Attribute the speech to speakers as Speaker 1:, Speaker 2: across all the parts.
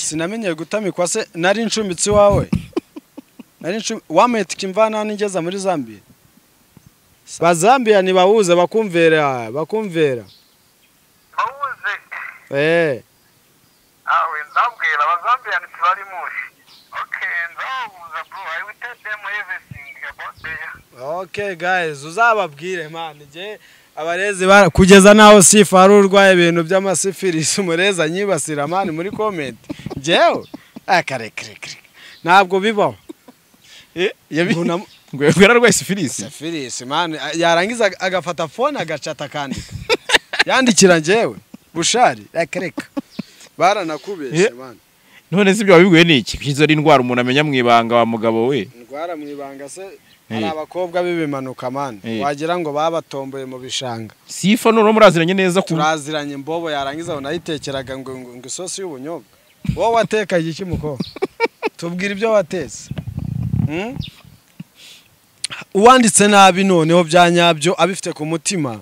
Speaker 1: sinamenyeye gutamikwa se nari inshumbitsi wawe nari inshumi wamuhetika imvanana igeza muri zambia bazambiya ntibahuze bakumvera bakumvera
Speaker 2: bawuze
Speaker 1: eee
Speaker 2: awe ndabwira abazambiyani ntibari mushi oke ndababuza bro i will tell them everything about there
Speaker 1: ok guys uzababwire mani igihe abarezi bara- kugeza n'aho sifa ari urwaye ibintu by'amasifirisi umurezi anyibasira mani muri komenti ngewe akarekerekere ntabwo bibaho Mbona-
Speaker 3: ngwebwe yararwaye sifirisi
Speaker 1: sifirisi mani yarangiza agafata fone agacata akandika yandikira ngewe bushari reka reka baranakubeshye
Speaker 3: Eh.
Speaker 1: mani
Speaker 3: none se ibyo wabibwiwe n'iki kwizo ari indwara umuntu amenya mu ibanga wa mugabo we
Speaker 1: indwara mu ibanga se hari
Speaker 3: Eh.
Speaker 1: abakobwa b'ibimanuka mani
Speaker 3: Eh.
Speaker 1: wagira ngo babatomboye mu bishanga
Speaker 3: sifa none muraziranye neza ku
Speaker 1: turaziranye mbobo yarangiza ngo nayitekeraga ngo ngo ngo isosi y'ubunyobwa wowe watekaga iki mukobwa tubwira ibyo watetse Hmm? uwanditse nabi noneho bya nyabyo abifite ku mutima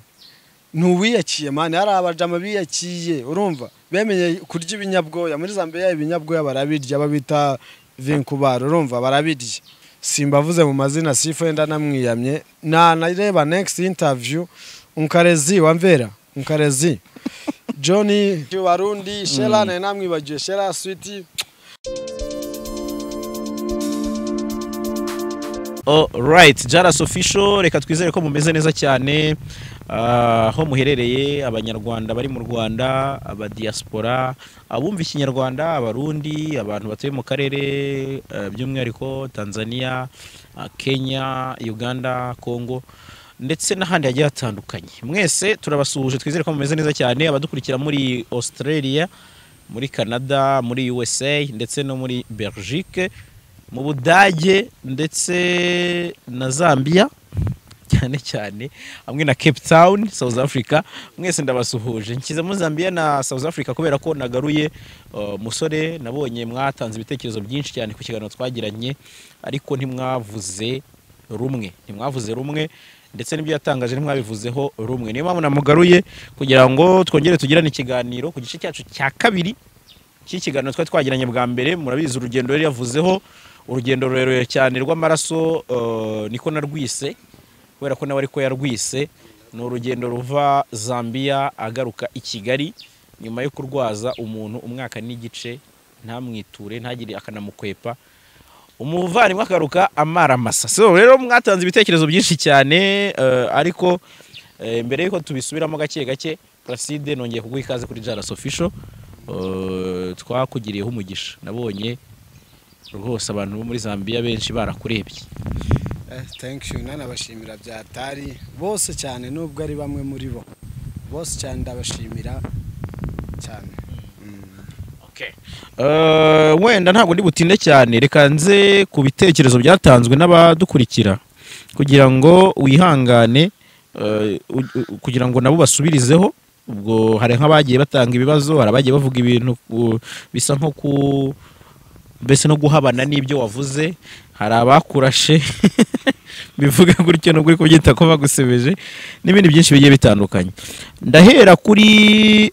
Speaker 1: ntuwiyakiye mani hari abajama biyakiye urumva bemenye kurya ibinyabwoya muri zambia ibinyabwoya barabirya babita vinkubara urumva barabirya simbavuze mu mazina sifa yenda namwiyamye nanareba next interview unkarezi wamvera unkarezi john barundi shera nawe namwibagiwe shera switi
Speaker 3: right jaras official reka twizere ko mumeze neza cyane Ah, aho muherereye abanyarwanda bari mu rwanda abadiyasipora abumva ikinyarwanda abarundi abantu batuye mu karere eh, by'umwihariko tanzania ah, kenya uganda congo ndetse n'ahandi hagiye hatandukanye mwese turabasuhuje twizere ko mumeze neza cyane abadukurikira muri australia muri canada muri usa ndetse no muri belgique mu budage ndetse na zambia cyane cyane hamwe na cape town south africa mwese ndabasuhuje nshyize muri zambia na south africa kubera ko nagaruye uh, musore nabonye mwatanze ibitekerezo byinshi cyane ku kiganiro twagiranye ariko ntimwavuze rumwe ntimwavuze rumwe ndetse n'ibyo yatangaje ntimwabivuzeho rumwe niyo mpamvu namugaruye kugira ngo twongere tugirane ikiganiro ku gice cyacu cya kabiri iki kiganiro twari twagiranye bwa mbere murabizi urugendo yari yavuzeho urugendo rurerure cyane rw'amaraso eh, niko narwise kubera ko nawe ariko yarwise ni urugendo ruva zambia agaruka i kigali nyuma yo kurwaza umuntu umwaka n'igice ntamwiture ntagire akanamukwepa umuvandimwe akagaruka amara masa so rero mwatanze ibitekerezo byinshi cyane eh, ariko eh, mbere y'uko tubisubiramo gake gake placide nongeye kuguha ikaze kuri jaras official Eh, twakugiriyeho umugisha nabonye rwose abantu bo muri zambia benshi barakurebye
Speaker 1: Eh, thank you nanabashimira byatari bose cyane nubwo ari bamwe muri bo bose cyane ndabashimira cyane
Speaker 3: Eh, wenda ntabwo ndi butinde cyane reka nze ku bitekerezo byatanzwe n'abadukurikira kugira ngo wihangane eh, u- u- kugira ngo nabo basubirizeho ubwo hari nk'abagiye batanga ibibazo hari abagiye bavuga ibintu ku- bisa nko ku mbese no guhabana n'ibyo wavuze hari abakurashe bivuga gutyo nubwo uri kubyita ko bagusebeje n'ibindi byinshi bigiye bitandukanye ndahera kuri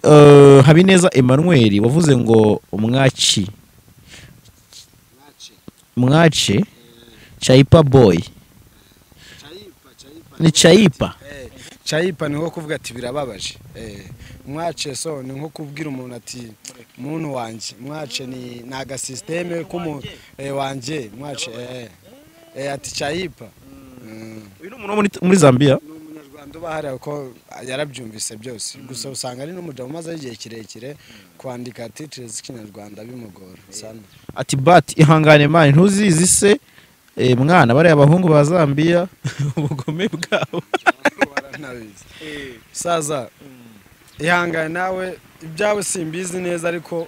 Speaker 3: eh, habineza emmanuel wavuze ngo mwaci mwace chayipa boy ni chayipa
Speaker 1: Eh, cayipa ni nko kuvuga ati birababaje Eh, mwace so ni nko kubwira umuntu ati muntu wanjye mwace ni ni agasisiteme k'umuntu wanjye mwace eh. Eh, ati cayipa Mm.
Speaker 3: uyu ni umuntu wo muri- muri zambia
Speaker 1: ni umunyarwanda uba hariya kuko yarabyumvise byose gusa usanga ari n'umugabo umazeho igihe kirekire kwandika titire z'ikinyarwanda bimugora sana
Speaker 3: ati bati ihangane mani ntuzizi se Eh, mwana bariya abahungu ba zambia ubugome bwabo
Speaker 1: waranabizi saza ihangane nawe ibyawe simbizi neza ariko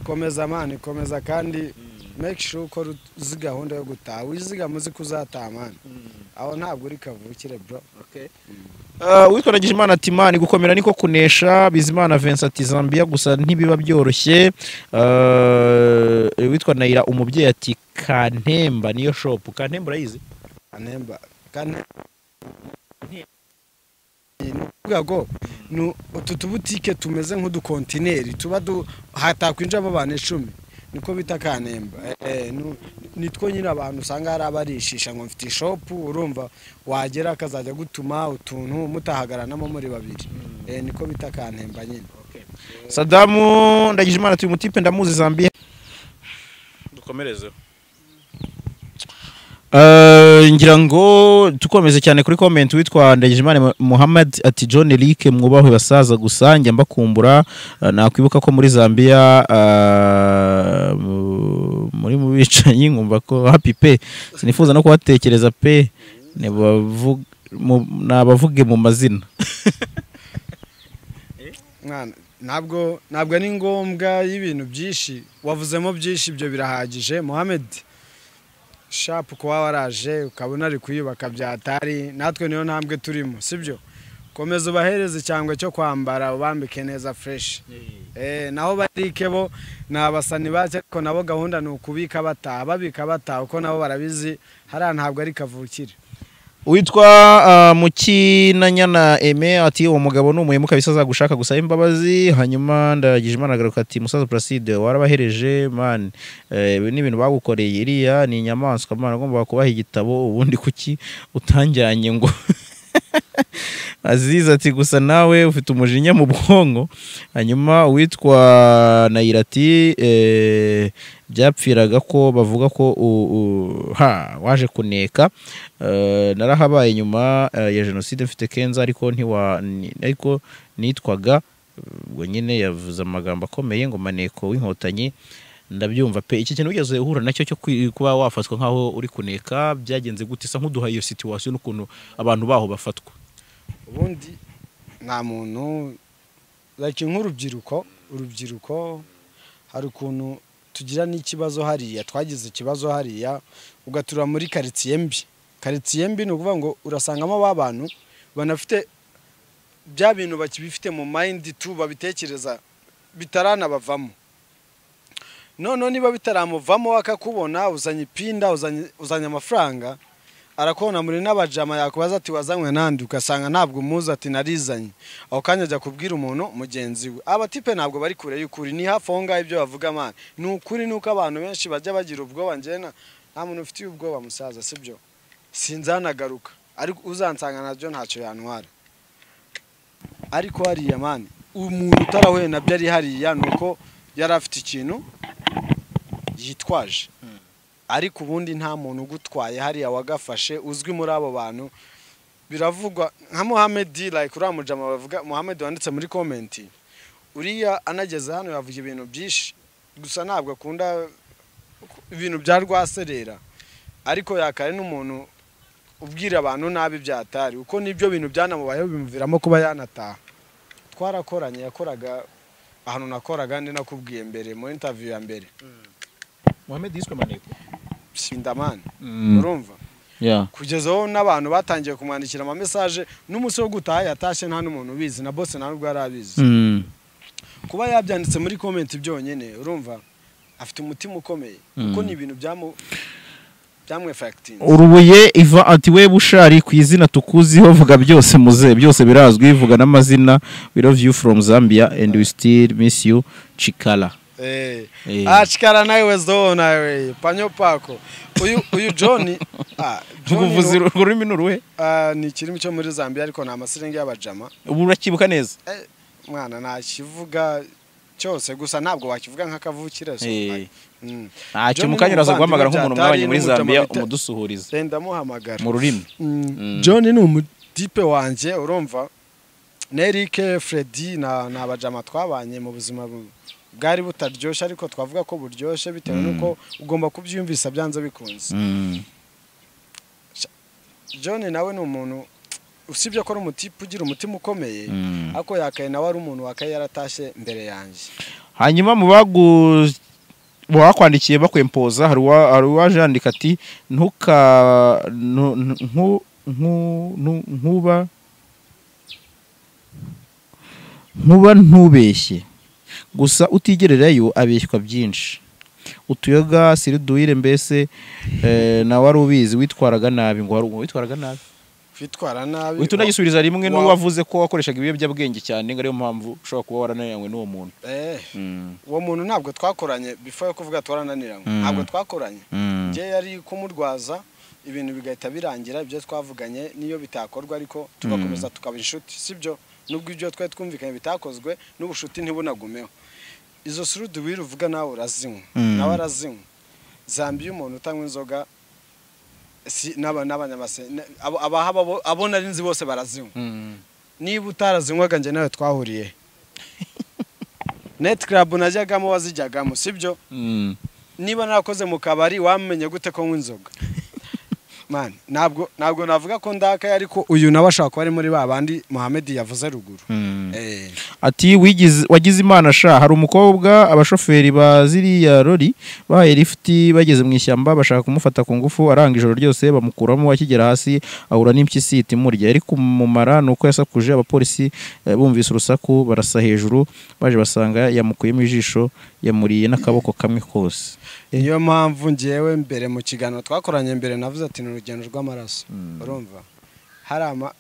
Speaker 1: komeza amani komeza kandi make sure ukora uzi gahunda yo gutaha wizigama uzi ko uzataha amani aho ntabwo uri kavukire bro
Speaker 3: Uh, uwitwa Ndagijimana ati imana gukomera niko kunesha bizimana vincent ati zambia gusa ntibiba byoroshye uh, witwa nayira umubyeyi ati kantemba niyo shopu kantemba urayizi
Speaker 1: anemba kandi ni ukuvuga ngo ni utu tubutike tumeze nk'udukontineri tuba du- hatakwinjiramo abantu icumi niko bita kanemba Eh, nu- nitwo nyine abantu usanga hari abarishisha ngo mfite ishopu urumva wagera akazajya gutuma utuntu mutahagaranamo muri babiri Eh, niko bita kanemba nyine
Speaker 3: sadamu ndagije imana turi mutipe ndamuzi zambiya dukomerezeho ngira ngo dukomeze cyane kuri komenti witwa Ndagijimana Muhammad ati John Eric mwubahwe basaza gusa njya mbakumbura Eh, nakwibuka ko muri Zambia eh, mu- muri mu bicanyi nkumva ko happy pe sinifuza no kuhatekereza pe Nibavu- mu- nabavuge mu mazina
Speaker 1: mwana ntabwo ntabwo ari ngombwa y'ibintu byinshi wavuzemo byinshi ibyo birahagije mohamed shapu kuba waraje ukabona ari kuyubaka byatari natwe niyo ntambwe turimo sibyo komeza ubahereze icyangwe cyo kwambara ubambike neza fureshi Eh, naho barike bo ni abasani bake ariko nabo gahunda ni ukubika bataha babika bataha kuko nabo barabizi hariya ntabwo ari kavukire
Speaker 3: witwa uh, mukinanyana eme ati uwo mugabo ni umuhemuka bisa azagushaka gusaba imbabazi hanyuma ndagije imana agaruka ati musaza placide warabahereje man eh, ibi ni ibintu bagukoreye iriya ni inyamaswa man ugomba kubaha igitabo ubundi kuki utanjyanye ngo aziza ati gusa nawe ufite umujinya mu bwonko hanyuma uwitwa nayira ati eh, byapfiraga ko bavuga ko u- u- ha waje kuneka Eh, narahabaye nyuma eh, ya jenoside mfite kenza ariko ntiwa ni- ariko nitwaga ubwo nyine yavuze amagambo akomeye ngo maneko w'inkotanyi ndabyumva pe iki kintu wigeze uhura nacyo cyo kwi- kuba wafatwa nk'aho uri kuneka byagenze gute isa nk'uduha iyo situwasiyo n'ukuntu abantu baho bafatwa
Speaker 1: ubundi nta muntu like nk'urubyiruko urubyiruko hari ukuntu tugira n'ikibazo hariya twagize ikibazo hariya ugatura muri karitsiye mbi karitsiye mbi ni ukuvuga ngo urasangamo ba bantu banafite bya bintu bakibifite mu mayindi tu babitekereza bitaranabavamo noneho niba bitaramuvamo akakubona uzanye ipinda uzanye uzanye amafaranga arakubona muri n'abajama yakubaza ati wazanywe nandi ugasanga ntabwo umuzi ati narizanye aho kanya ajya kubwira umuntu mugenzi we abatipe ntabwo bari kure y'ukuri ni hafi aho ngaho ibyo bavuga amana ni ukuri ni uko abantu benshi bajya bagira ubwoba njyena nta muntu ufitiye ubwoba musaza sibyo sinzanagaruka ariko uzansanga nabyo ntacyo yantwara ariko hariya mani umuntu utarahuye nabyo ari hariya ni uko yari afite ikintu yitwaje ariko ubundi nta muntu ugutwaye hariya wagafashe uzwi muri abo bantu biravugwa nka Mohamed like uriya mujama bavuga Mohamed wanditse muri comment uriya anageze hano yavuga ibintu byinshi gusa ntabwo akunda ibintu bya rwaserera ariko yakare n'umuntu ubwira abantu nabi byatari uko nibyo bintu byanamubayeho bimuviramo kuba yanataha twarakoranye yakoraga ahantu nakoraga ndi nakubwiye mbere mu interview ya mbere
Speaker 3: muhammed yiswe maneko
Speaker 1: sindamani urumva kugeza aho n'abantu batangiye kumwandikira amamesaje n'umunsi wo gutaha yatashye nta n'umuntu ubizi na bose nta n'ubwo yari abizi kuba yabyanditse muri komenti byonyine urumva afite umutima ukomeye kuko ni ibintu byamu byamwefagitinze
Speaker 3: urubuye iva ati we bushari ku izina tukuziho vuga byose muze byose birazwi vuga n'amazina we love you from zambia and we still miss you chikala Eh.
Speaker 1: acikara nawe wezo nawe panyo pako uyu uyu john ah, John
Speaker 3: ubuvuzi
Speaker 1: ni-
Speaker 3: ururimi ni uruhe
Speaker 1: ah, ni ikirimi cyo muri zambia ariko ni amasirenge y'abajama
Speaker 3: ubu urakibuka neza
Speaker 1: mwana ntakivuga cyose gusa ntabwo wakivuga nk'akavukire so.
Speaker 3: Eh.
Speaker 1: Mm.
Speaker 3: ntacyo
Speaker 1: John
Speaker 3: mu
Speaker 1: ni
Speaker 3: kanya uraza guhamagara
Speaker 1: umuvandimwe byatari
Speaker 3: nk'umuntu mwabanye muri
Speaker 1: n'umujama
Speaker 3: zambia
Speaker 1: bita-
Speaker 3: umudusuhuriza
Speaker 1: Eh, ndamuhamagara
Speaker 3: mu rurimi
Speaker 1: Mm. john ni umutipe wanjye urumva na eric fredi na ni abajama twabanye mu buzima bu- bwari butaryoshye ariko twavuga ko buryoshye bitewe n'uko ugomba kubyiyumvisa byanze bikunze
Speaker 3: Mm.
Speaker 1: john nawe ni umuntu usibye ko ari umutipe ugira umutima ukomeye
Speaker 3: Mm.
Speaker 1: ariko yakaye nawe ari umuntu wakaye yaratashye mbere yanjye
Speaker 3: hanyuma mu bagu mu bakwandikiye bakwempoza hari uwa- hari uwaje yandika ati ntuka ntu- ntu- nku- nku- ntu- nkuba nkuba ntubeshye gusa utigererayo abeshywa byinshi utuyoga siriduwire mbese eh, nawe wari ubizi witwaraga nabi ngo hari umuntu witwaraga nabi
Speaker 1: kwitwara nabi
Speaker 3: uhita unagisubiza rimwe n'uwo
Speaker 1: wa-
Speaker 3: wavuze ko wakoreshaga ibiyobyabwenge cyane ngo ariyo mpamvu ushobora kuba warananiranywe n'uwo muntu
Speaker 1: Eh, uwo muntu ntabwo twakoranye before yo kuvuga twarananiranywe
Speaker 3: Mm.
Speaker 1: ntabwo twakoranye
Speaker 3: Mm.
Speaker 1: njye yari kumurwaza ibintu bigahita birangira ibyo twavuganye n'iyo bitakorwa ariko tugakomeza tukaba inshuti sibyo nubwo ibyo twari twumvikanye bitakozwe n'ubushuti ntibunagumeho izo surudu wiri uvuga nawe urazinywa
Speaker 3: Mm.
Speaker 1: nawe arazinywa zambiye umuntu utanywa inzoga si n'aba- n'abanyamase na- abo- abahaba bo- abo nari nzi bose barazinywa niba utarazinywaga njye nawe twahuriye neti karabu najyagamo wazijyagamo sibyo
Speaker 3: Mm.
Speaker 1: niba narakoze mu kabari wamenye gute ko nywa inzoga mani ntabwo ntabwo navuga ko ndakaye ariko uyu nawe ashobora kuba ari muri ba bandi muhamedi yavuze ruguru
Speaker 3: Mm.
Speaker 1: Eh,
Speaker 3: ati "Wigize- wagize imana sha hari umukobwa abashoferi ba ziriya lori bahaye lifuti bageze mu ishyamba bashaka kumufata ku ngufu aranga ijoro ryose bamukuramo akigera hasi ahura n'impyisi ihita imurya yari kumumara ni uko yasakuje abapolisi eh, bumvise urusaku barasa hejuru baje basanga yamukuyemo ijisho yamuriye n'akaboko kamwe kose
Speaker 1: niyo mpamvu ngewe mbere mu kiganiro twakoranye mbere navuze ati ni urugendo rw'amaraso urumva hari ama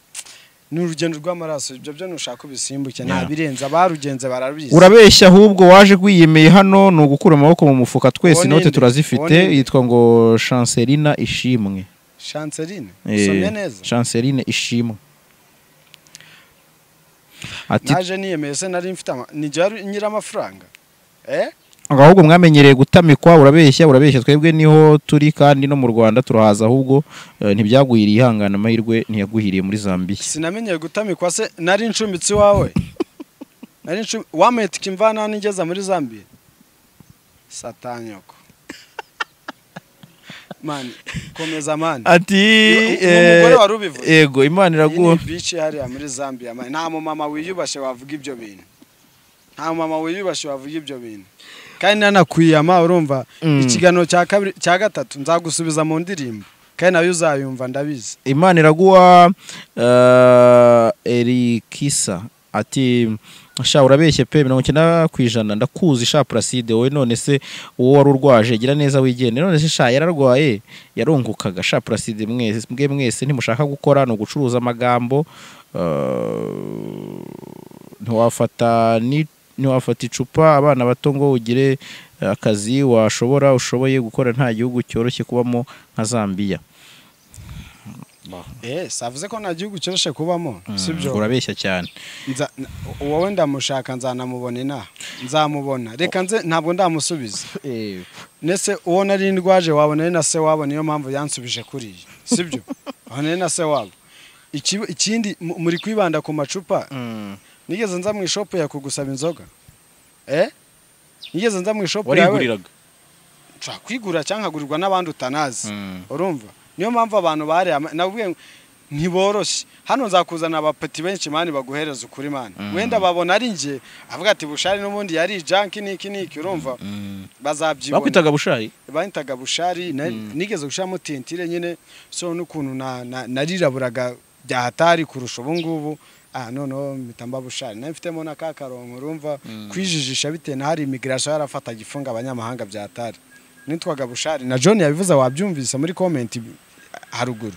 Speaker 1: ni urugendo rw'amaraso ibyo byo nushaka ubisimbuke nta
Speaker 3: Yeah.
Speaker 1: birenze abarugenze barabizi
Speaker 3: urabeshya ahubwo waje gwiyemeye hano ni ugukura amaboko mu mufuka twese
Speaker 1: Uwo
Speaker 3: inote
Speaker 1: ninde?
Speaker 3: turazifite
Speaker 1: Uwo ninde?
Speaker 3: yitwa ngo shanserina ishimwe
Speaker 1: shanseline
Speaker 3: Eh,
Speaker 1: usomye neza
Speaker 3: Chanceline Ishimwe ati
Speaker 1: naje niyemeye se nari mfite ama- ni njye wari nyiri amafaranga eh
Speaker 3: ngo ahubwo mwamenyereye gutamikwa urabeshya urabeshya twebwe niho turi kandi no mu Rwanda turahaza ahubwo eh, ntibyagwiriye ihangana amahirwe ntiyaguhiriye muri Zambia
Speaker 1: sinamenyeye gutamikwa se nari incumbitsi wawe nari incumbi wameye tike imvanani igeza muri zambia satanyoko mani komeza mani
Speaker 3: ati
Speaker 1: Ni umugore wari ubivuze
Speaker 3: yego imana
Speaker 1: iyi ni
Speaker 3: iraguha
Speaker 1: bici hariya muri zambia mani nta mumama wiyubashye wavuga ibyo bintu nta mumama wiyubashye wavuga ibyo bintu kandi nanakwiyama urumva
Speaker 3: Mm.
Speaker 1: ikiganiro cya kabiri cya gatatu nzagusubiza mu ndirimbo kandi nayo uzayumva ndabizi
Speaker 3: imana iraguha eh, erikisa ati sha urabeshye pe mirongo icyenda ku ijana ndakuzi sha puraside wowe none se uwo wari urwaje gira neza wigende none se sha yararwaye yarungukaga sha puraside mwese mwe mwese ntimushaka gukora ni ugucuruza amagambo eh, ntiwafata ni ntiwafata icupa abana bato ngo ugire eh, akazi washobora ushoboye gukora nta gihugu cyoroshye kubamo nka zambiya
Speaker 1: eh savuze ko nta gihugu cyoroshye kubamo sibyo
Speaker 3: urabeshya cyane
Speaker 1: Nza- n- wowe ndamushaka nzanamubona inaha nzamubona reka nze ntabwo ndamusubiza nese uwo nari ndwaje wabo nari na se wabo niyo mpamvu yansubije kuriya sibyo aho nari na se wabo Ikibi- ikindi mu- muri kwibanda ku macupa nigeze nza mu ishopu yawe kugusaba inzoga eh nigeze nza mu ishopu yawe
Speaker 3: wariguriraga
Speaker 1: nshobora kwigura cyangwa nkagurirwa n'abandi utanazi urumva niyo mpamvu abantu bareba ama- nabwiye ngo ntiboroshye hano nzakuzana abapeti benshi mani baguhereza ukuri mani wenda babona ari njye avuga ati bushari n'ubundi yari janki niki niki urumva bazabyibona
Speaker 3: bakwitaga bushari
Speaker 1: bahitaga bushari na- nigeze gushiramo tentire nyine so n'ukuntu na- na- nariraburaga byahatari kurusha ubu ngubu ah noneho mpita mba bushari nari mfitemo na ka karongo urumva kwijijisha bitewe na hari imigirasiyo yarafataga ifunga abanyamahanga byahatari nitwaga bushari na john yabivuze wabyumvise muri komenti haruguru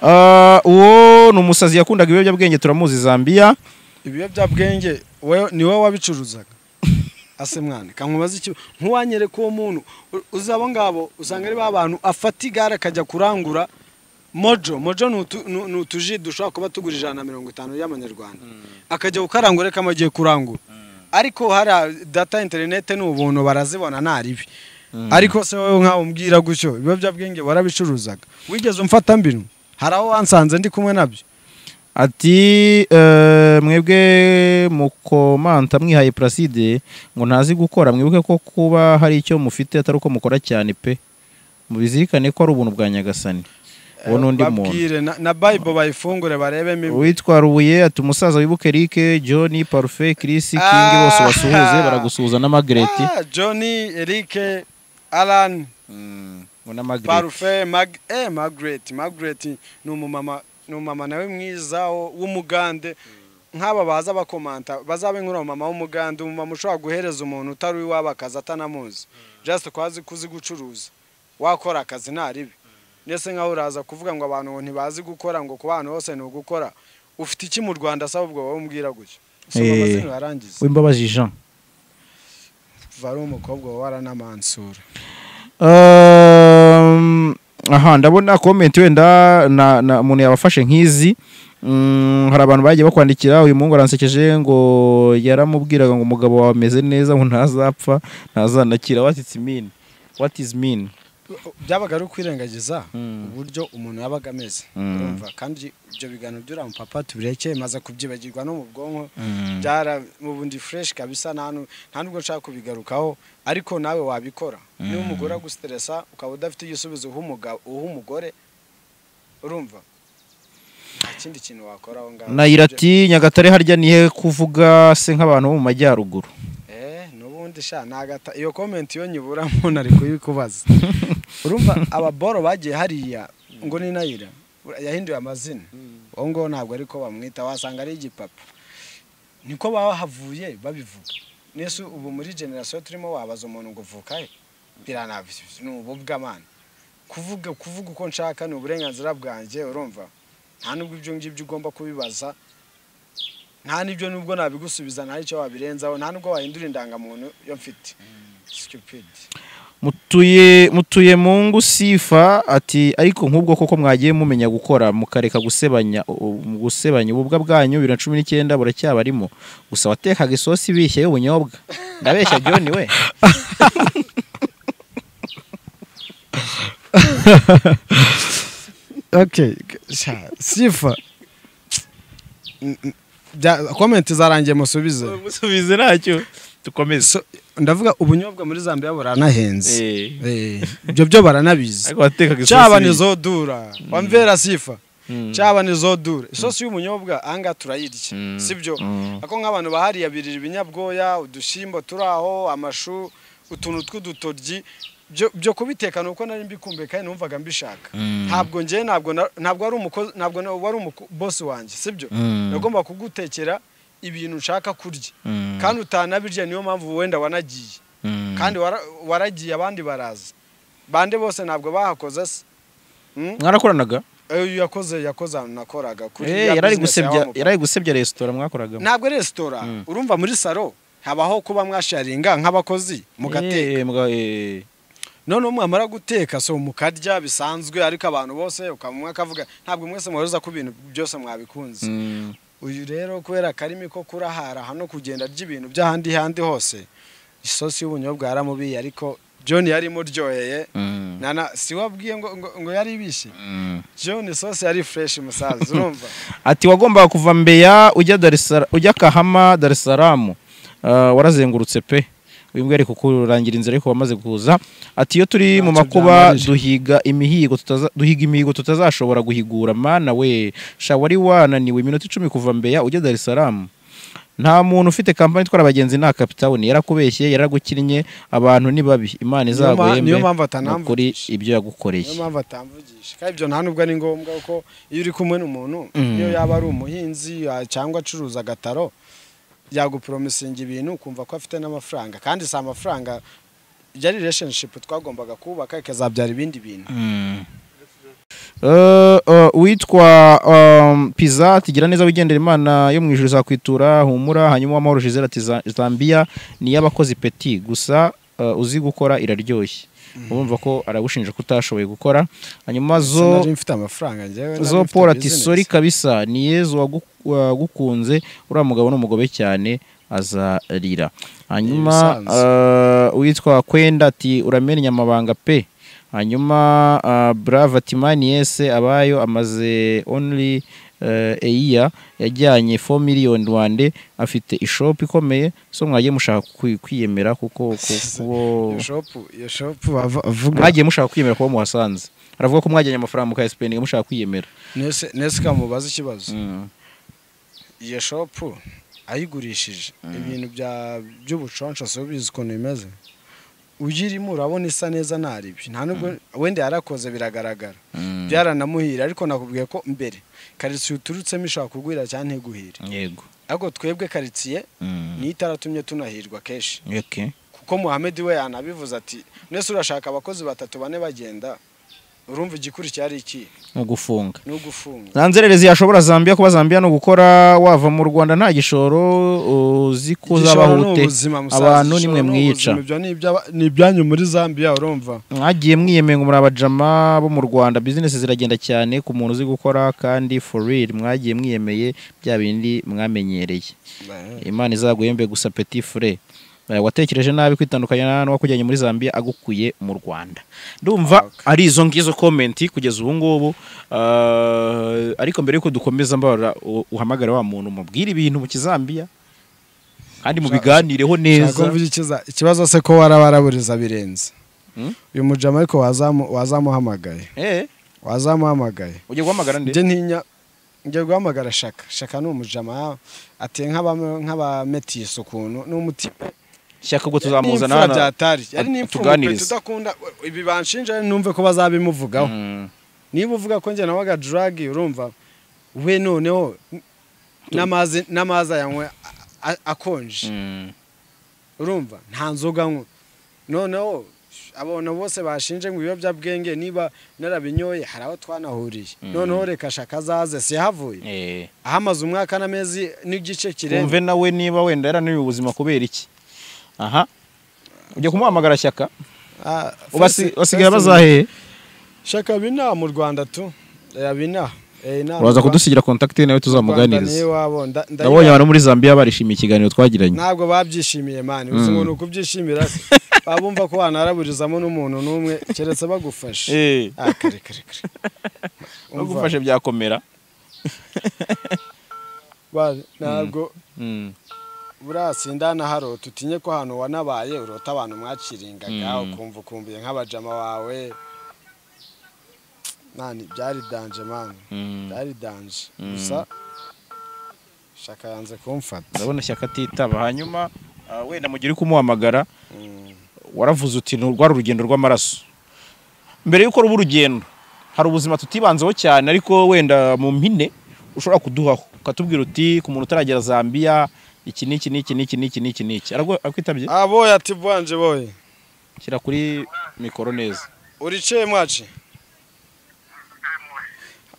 Speaker 3: Ah, uwo ni umusazi yakundaga ibiyobyabwenge turamuzi zambia
Speaker 1: ibiyobyabwenge wowe- ni wowe wabicuruzaga ase mwana kankubaza iki nkuwanyereka uwo muntu u- uzi abo ngabo usanga ari ba bantu afata igare akajya kurangura mojo mojo ni utu- ni- ni utuji dushobora kuba tugura ijana na mirongo itanu y'amanyarwanda akajya kukarangura reka amagiye kurangura ariko hari data interinete ni ubuntu barazibona nta ribi ariko se wowe nkawe umbwira gutyo ibiyobyabwenge warabicuruzaga wigeze umfata mbinu hari aho wansanze ndi kumwe nabyo
Speaker 3: ati eh, mwebwe mukomanta mwihaye puraside ngo ntazi gukora mwibuke ko kuba hari icyo mufite atari uko mukora cyane pe mubizirikane ko ari ubuntu bwa nyagasani uwo ni undi muntu
Speaker 1: babwire na, na bible bayifungure barebemo ibi-
Speaker 3: uwitwa rubuye ati umusaza wibuke eric john parufe kirisi kingi bose
Speaker 1: Ah.
Speaker 3: basuhuze baragusuhuza na magreti
Speaker 1: Ah, Johnny, Eric, Alan,
Speaker 3: ngo na magreti
Speaker 1: Parfait, Mag eh, Margaret. Margaret ni umumama ni umumama nawe mwiza wo- w'umugande nk'aba baza bakomanta bazabe nk'uriya mumama w'umugande umumama ushobora guhereza umuntu utari uw'iwabo akazi atanamuzi just kwazi kuzigucuruza wakora akazi nta ribi ndetse nkaho uraza kuvuga ngo abantu ngo ntibazi gukora ngo ku bantu hose ni ugukora ufite iki mu rwanda se ahubwo wowe umbwira gutyo soma
Speaker 3: Eh.
Speaker 1: amazina uyarangize
Speaker 3: w'imbabazi jean
Speaker 1: uva ari umukobwa waranamansura
Speaker 3: Um, aha ndabona komenti wenda na, na umuntu yabafashe nk'izi Mm, hari abantu bagiye bakwandikira uyu muhungu aransekeje ngo yaramubwiraga ngo umugabo wawe ameze neza ngo ntazapfa ntazanakira what is mean what is mean
Speaker 1: byabaga ari ukwirengagiza
Speaker 3: Mm.
Speaker 1: uburyo umuntu yabaga ameze
Speaker 3: Mm.
Speaker 1: urumva kandi ibyo biganiro by'uramupapa tubireke maze kubyibagirwa no mu bwonko byara mu bundi fureshi kabisa nta nu- nta nubwo nshaka kubigarukaho ariko nawe wabikora niba umugore agusteresa ukaba udafite igisubizo uha umugabo- uha umugore urumva nta kindi kintu wakora aho ngaho
Speaker 3: nayira ati nyagatare harya nihe kuvuga se nk'abantu bo mu majyaruguru
Speaker 1: Eh, n'ubundi sha nagata iyo comment yo nyibura muntu ari kuyikubaza urumva ababoro bagiye hariya ngo ni nayira ura- yahinduye amazina uwo ngaho ntabwo ariko bamwita wasanga ari igipapa niko bahavuye babivuga nese ubu muri generasiyo turimo wabaza umuntu ngo uvuka he biranabyo ni ububwamana kuvuga kuvuga uko nshaka ni uburenganzira bwanjye urumva nta nubwo ibyo ngibyo ugomba kubibaza nta n'ibyo nubwo nabigusubiza nta n'icyo wabirenzaho nta nubwo wahindura indangamuntu yo mfite stupid
Speaker 3: mutuye mutuye mu ngo sifa ati ariko nk'ubwo koko mwagiye mumenya gukora mukareka gusebanya u- mu gusebanya ububwa bwanyu bibiri na cumi n'icyenda buracyabarimo gusa watekaga isosi ibishye y'ubunyobwa ndabeshya John we
Speaker 1: okay sha sifa comment zarangiye musubize
Speaker 3: musubize ntacyo dukomeze
Speaker 1: So, ndavuga ubunyobwa muri Zambia buranahenze Eh, ibyo byo baranabizi
Speaker 3: watekaga
Speaker 1: cyaba nizodura wamvera sifa
Speaker 3: Mm.
Speaker 1: cyaba nizodura isosi y'umunyobwa ahangaha turayirya
Speaker 3: Mm.
Speaker 1: sibyo
Speaker 3: Mm.
Speaker 1: ako nk'abantu bahariya birira ibinyabwoya udushyimbo turi aho amashu utuntu tw'udutoryi byo- byo kubiteka ni uko nari mbikumbuye kandi numvaga mbishaka ntabwo njye ntabwo na- ntabwo wari umukozi ntabwo na- wari umubosi wanjye sibyo
Speaker 3: Mm.
Speaker 1: nagomba kugutekera ibintu nshaka kurya kandi utanabirya niyo mpamvu wenda wanagiye kandi wara- waragiye abandi baraza bande bose ntabwo bahakoze se Mm?
Speaker 3: mwarakoranaga
Speaker 1: Eh, yakoze yakoze ahantu nakoraga kuri
Speaker 3: Eh,
Speaker 1: ya
Speaker 3: yarari
Speaker 1: business ya
Speaker 3: gusebya
Speaker 1: wa mukobwa.
Speaker 3: yarari gusebya resitora mwakoragamo
Speaker 1: ntabwo ari resitora
Speaker 3: Mm.
Speaker 1: urumva muri salo habaho kuba mwasharinga nk'abakozi mugateka
Speaker 3: Eh, mga- eh.
Speaker 1: noneho mwamara guteka so mukarya bisanzwe ariko abantu bose ukaba umwe akavuga ntabwo mwese muhuriza ku bintu byose mwabikunze
Speaker 3: Mm.
Speaker 1: uyu rero kubera akarimi ko kurahara hano kugenda ry'ibintu by'ahandi handi hose isosi y'ubunyobwa yaramubiye ariko john yarimo ryoheye
Speaker 3: Mm.
Speaker 1: nana si wabwiye ngo, ngo, ngo yari ibishye
Speaker 3: Mm.
Speaker 1: john isosi yari fureshi musaza urumva
Speaker 3: ati wagombaga kuva mbeya ujya Dar es Sala- ujya kahama dar es salaam Ah, warazengurutse pe uyu mbwa ari kukurangira inzira ariko wamaze kuza ati iyo turi mu
Speaker 1: Ntacyo
Speaker 3: makuba
Speaker 1: byamarije.
Speaker 3: duhiga imihigo tutaza- duhiga imihigo tutazashobora guhigura mana we sha wari wananiwe iminota icumi kuva mbeya ujya dar es salaam nta muntu ufite kampani itwara abagenzi nta kapitawuni yarakubeshye yaragukinnye abantu ni babi imana
Speaker 1: Niyo ma-
Speaker 3: izaguhembe
Speaker 1: niyo mpamvu
Speaker 3: ni ukuri
Speaker 1: atanamvugisha
Speaker 3: ibyo yagukoreye
Speaker 1: niyo mpamvu atamvugisha kandi ibyo nta nubwo ari ngombwa kuko iyo uri kumwe n'umuntu
Speaker 3: Mm.
Speaker 1: niyo yaba ari umuhinzi ya- cyangwa acuruza agataro yagupromisinga ibintu ukumva ko afite n'amafaranga kandi si amafaranga yari relationship twagombaga kubaka ikazabyara ibindi bintu
Speaker 3: Eh, eh, witwa um, Pizza tugira neza wigendera imana yo mu ijuru izakwitura humura hanyuma amahoro Gisele ati "Za- Zambia ni iy'abakozi peti gusa eh, uzi gukora iraryoshye urumva ko aragushinja ko utashoboye gukora hanyuma zo
Speaker 1: sinari mfite amafaranga njyewe nari
Speaker 3: zo
Speaker 1: mfite
Speaker 3: Paul ati
Speaker 1: business.
Speaker 3: sori kabisa ni yezu wagu- wagukunze uriya mugabo ni umugobe cyane azarira hanyuma
Speaker 1: Ibisanzwe.
Speaker 3: eh, uwitwa kwenda ati uramenya amabanga pe hanyuma eh, brave ati mani yese abayo amaze only eh, a year yajyanye 4 million rwande afite ishop ikomeye so mwagiye mushaka kwi- kwiyemera kuko ku- kubo
Speaker 1: iyo shopu iyo shopu bava- avuga
Speaker 3: mwagiye mushaka kwiyemera kuba muhasanze aravuga ko mwajyanye amafaranga mukayasipendinga mushaka kwiyemera
Speaker 1: nese nese kamubaza ikibazo
Speaker 3: Mm.
Speaker 1: iyo shopu ayigurishije ibintu bya- by'ubuconco si ubizi ukuntu bimeze uyirimo urabona isa neza ntaribyo nta nubwo wenda yarakoze biragaragara
Speaker 3: Mm.
Speaker 1: byaranamuhira ariko nakubwiye ko mbere karitsiye uturutsemo ishobora kuguhira cyangwa ntiguhire
Speaker 3: yego
Speaker 1: ariko twebwe karitsiye niyo itaratumye tunahirwa kenshi
Speaker 3: okay
Speaker 1: kuko muhamedi we yanabivuze ati mwese urashaka abakozi batatu bane bagenda urumva igikurikiye ari iki
Speaker 3: mu gufunga
Speaker 1: ni ugufunga
Speaker 3: za nzererezi yashobora zambia kuba zambia ni ugukora wava mu rwanda nta gishoro uzi ko uzabaho
Speaker 1: Igishoro ni
Speaker 3: ute
Speaker 1: ubuzima, musaza,
Speaker 3: abantu
Speaker 1: igishoro
Speaker 3: nimwe
Speaker 1: ni
Speaker 3: mwica.
Speaker 1: ubuzima, ibyo ni iby'aba- ni ibyanyu muri zambia urumva
Speaker 3: mwagiye mwiyemeye ngo muri abajama bo mu rwanda bizinesi ziragenda cyane ku muntu uzi gukora kandi for real mwagiye mwiyemeye bya bindi mwamenyereye imana izaguhembe gusa petit fure Eh, watekereje nabi kwitandukanya n'uwakujyanye muri zambia agukuye mu rwanda ndumva
Speaker 1: Okay.
Speaker 3: ari izo ngizo komenti kugeza ubu ngubu Ah, ariko mbere yuko dukomeza mbabara u- uhamagare wa muntu mubwire ibintu mu kizambiya kandi mubiganireho
Speaker 1: Nshaka
Speaker 3: neza
Speaker 1: kuvuga ikiza- ikibazo se ko warabaraburiza birenze
Speaker 3: Hmm?
Speaker 1: uyu mujama ariko wazamu- wazamuhamagaye
Speaker 3: Eh,
Speaker 1: wazamuhamagaye
Speaker 3: ugiye guhamagara nde
Speaker 1: njye ntinya njye guhamagara shaka shaka ni umujama ateye nk'aba- nk'abametisi ukuntu ni umutima
Speaker 3: shyaka ubwo tuzamuzana
Speaker 1: n'imfura
Speaker 3: hano.
Speaker 1: byatari yari n'imfura pe
Speaker 3: tuganirize.
Speaker 1: tudakunda ibi banshinja numve ko bazabimuvugaho
Speaker 3: Mm.
Speaker 1: niba uvuga ko njye nawaga drug urumva we noneho n- n'amazi n'amazi ayanywe a- a- akonje
Speaker 3: Mm.
Speaker 1: urumva nta nzoga anywa noneho abantu bose bashinje ngo ibiyobyabwenge niba narabinyoye hari aho twanahuriye
Speaker 3: Mm.
Speaker 1: noneho reka shaka azaze siyahavuye
Speaker 3: Eh.
Speaker 1: ahamaze umwaka n'amezi n'igice kirenze
Speaker 3: umve nawe niba wenda yarananiwe ubuzima kubera iki aha ujya kumuhamagara shyaka
Speaker 1: Ah,
Speaker 3: Ubasi-
Speaker 1: first-
Speaker 3: basigaye
Speaker 1: first-
Speaker 3: bazaheye
Speaker 1: shaka binaha mu rwanda tu Eh, binaha Eh, inaha mu
Speaker 3: uraza
Speaker 1: Rwa-
Speaker 3: kudusigira kontakiti nawe
Speaker 1: Rwanda
Speaker 3: tuzamuganiriza
Speaker 1: niyo wabo. Nda-
Speaker 3: ndabonye
Speaker 1: ndayibara-
Speaker 3: abantu muri zambia barishimiye ikiganiro twagiranye
Speaker 1: ntabwo babyishimiye mani uzi ngo ni ukubyishimira se baba bumva ko wanaraburizamo n'umuntu n'umwe keretse bagufashe
Speaker 3: Eh,
Speaker 1: Ah, kare, kare, kare. Umva,
Speaker 3: bagufashe byakomera
Speaker 1: ba- ntabwo
Speaker 3: Mm.
Speaker 1: buriya sindana haro tutinye ko hano wanabaye urota abantu mwaciringaga ukumva ukumbuye nk'abajama bawe mani byari danje mani
Speaker 3: Mm.
Speaker 1: byari danje gusa shaka yanze kumfata
Speaker 3: ndabona shyaka atitaba hanyuma ah, wenda mugihe uri kumuhamagara
Speaker 1: Mm.
Speaker 3: waravuze uti "Ni- rwari urugendo rw'amaraso mbere yuko ruba urugendo hari ubuzima tutibanzeho cyane ariko wenda mu mpine ushobora kuduhaho ukatubwira uti ku muntu utaragera zambia iki n'iki n'iki n'iki n'iki n'iki n'iki Aragwa- akwitabye
Speaker 1: Ah, boya ati bwanje boye
Speaker 3: shyira kuri mikoro neza
Speaker 1: Uricheye mwache?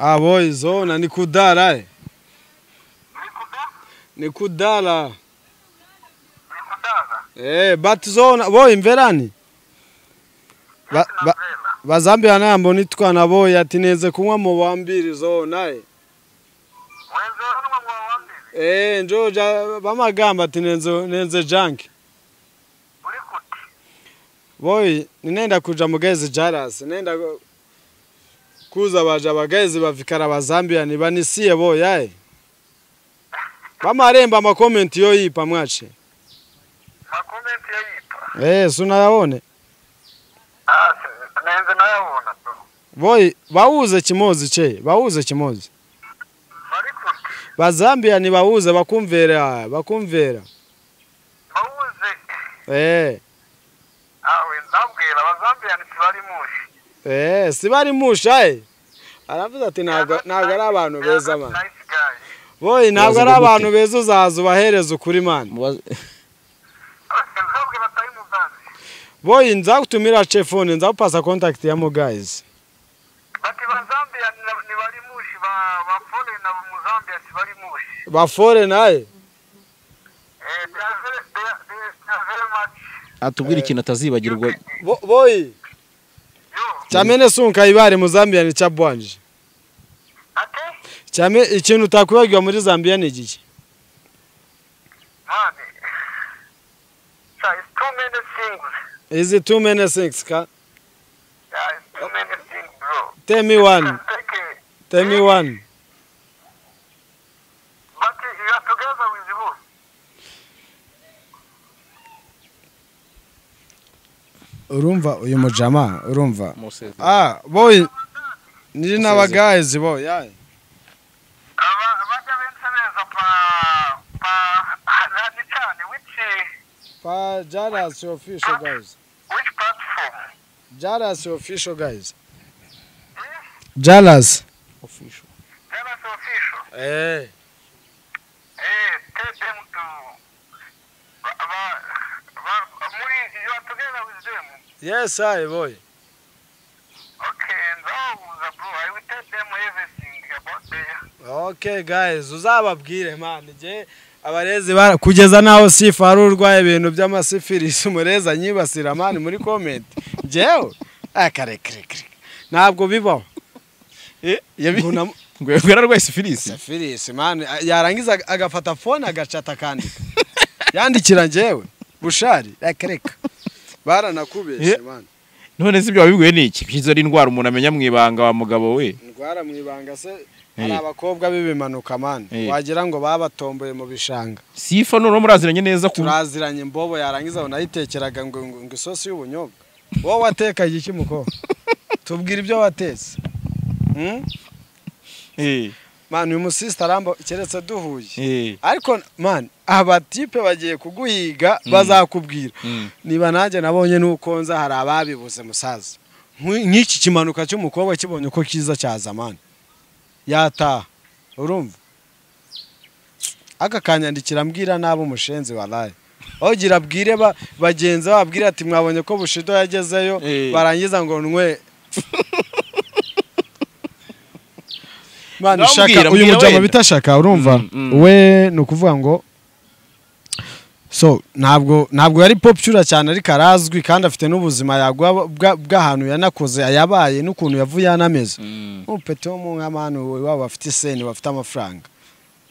Speaker 1: Ah boy zona ni kudara. eh. Ni kudara.
Speaker 2: nikudaza
Speaker 1: Eh but zona boy mverani. Ba, ba,
Speaker 2: nzera
Speaker 1: bazambia nambo nitwana boy atineze kunywa mu bambiri zona. eh.
Speaker 2: wenzera n'umwe mu bawambiri
Speaker 1: Eh njoja bamagamba tinenze nenze junk.
Speaker 2: uri kuti
Speaker 1: Boy ninenda kuja mugezi jaras nenda ku- kuza baja bagezi bavikara bazambia nibanisiye boy aye. Bamaremba amakomenti yoyipa mwache.
Speaker 2: makomenti yayitwa
Speaker 1: Eh sunayabone.
Speaker 2: Ah, se- nenze nayabona bro
Speaker 1: Boy bauze kimozi che, bauze kimozi.
Speaker 2: bari kuti
Speaker 1: Bazambia nibauze bakumvera, bakumvera.
Speaker 2: bawuze
Speaker 1: Eh
Speaker 2: awe nzabwira abazambiyani ntibari mushi
Speaker 1: eh sibari musha aye. Aravuze ati ntabwo ntabwo ari abantu beza man.
Speaker 2: Nice guy.
Speaker 1: Boy ntabwo ari
Speaker 3: Bazigute.
Speaker 1: abantu beza uzaza ubahereza ukuri man.
Speaker 2: nzabwira atari muzazi
Speaker 1: Boy nzakutumira chefone nzakupasa contact ya guys.
Speaker 2: bati bazambiyani ntibari mushi ba- baforena bo mu zambia ntibari mushi
Speaker 1: Bafore naye.
Speaker 2: Eh, they are very- they are- they are- they are very much
Speaker 3: atubwire ikintu atazibagirwa
Speaker 1: Bo- Boy
Speaker 2: you.
Speaker 1: chamene sunka ibare mu Zambia ni chabwanje.
Speaker 2: Ate?
Speaker 1: Chame ikintu takwibagirwa muri Zambia ni giki?
Speaker 2: Mani. So it's too many things.
Speaker 1: Is it too many things ka?
Speaker 2: Yeah, it's too many things, bro.
Speaker 1: Tell me one.
Speaker 2: Take it.
Speaker 1: Tell me one.
Speaker 2: But you are together with who?
Speaker 1: Urumva uyu mujama urumva.
Speaker 3: Museveni.
Speaker 1: Ah boy ni n'aba guys boy aye.
Speaker 2: Aba- abajya benshi neza pa pa nani cyane which
Speaker 1: Pa Jaras your official guys.
Speaker 2: which platform?
Speaker 1: Jaras your official guys. Jalas.
Speaker 2: Jealous official.
Speaker 1: Eh.
Speaker 2: Eh, tell them to ba, ba, ba, muri you are together with them.
Speaker 1: Yes I boy.
Speaker 2: Okay, now everything about there.
Speaker 1: okay guys uzababwire man njye abarezi bara kugeza naho sifa hari urwaye ibintu by'amasifirisi umurezi anyibasira mani muri komenti njyewe akarekerekere ntabwo bibaho Ngo namu-
Speaker 3: ngo yararwaye sifirisi
Speaker 1: sifirisi mani yarangiza ag- agafata fone agacata akandika yandikira njyewe bushari akareka baranakubeshye
Speaker 3: Yeah.
Speaker 1: mani
Speaker 3: none se ibyo wabibwiwe n'iki kugeza ari indwara umuntu amenya mu ibanga wa mugabo we
Speaker 1: ndwara mu ibanga se hari
Speaker 3: Eh.
Speaker 1: abakobwa b'ibimanuka mani
Speaker 3: Eh.
Speaker 1: wagira ngo babatomboye mu bishanga
Speaker 3: sifa none muraziranye neza ku
Speaker 1: turaziranye mbobo yarangiza unayitekeraga ngo ngo ngo isosi y'ubunyobwa wowe watekaga iki mukobwa tubwira ibyo watetse Hmm?
Speaker 3: Eh,
Speaker 1: mani uyu musisita aramba keretse duhuye
Speaker 3: eh,
Speaker 1: ariko mani abatipe bagiye kuguhiga bazakubwira
Speaker 3: mm.
Speaker 1: niba nanjye nabonye n'ukonza hari ababibuze musaza Nk'u- nk'iki kimanuka cy'umukobwa kibonye uko kiza cyaza mani yataha urumva aka kanyandikira mbwira nabi umushenzi waraye ogira abwire ba- bagenzi babwire ati mwabonye ko bushido yagezeyo
Speaker 3: Eh.
Speaker 1: barangiza ngo nwe Mani,
Speaker 3: Ndamubwira,
Speaker 1: shaka uyu
Speaker 3: mbwira
Speaker 1: mujama
Speaker 3: wenda.
Speaker 1: bita shaka urumva
Speaker 3: Mm, mm.
Speaker 1: we ni ukuvuga ngo so ntabwo ntabwo yari popular cyane ariko arazwi kandi afite n'ubuzima yaguha bwa- bw'ahantu yanakoze yabaye n'ukuntu yavuye yanameze
Speaker 3: Mm.
Speaker 1: umupeti wo mu nk'abantu iwabo bafite iseni bafite amafaranga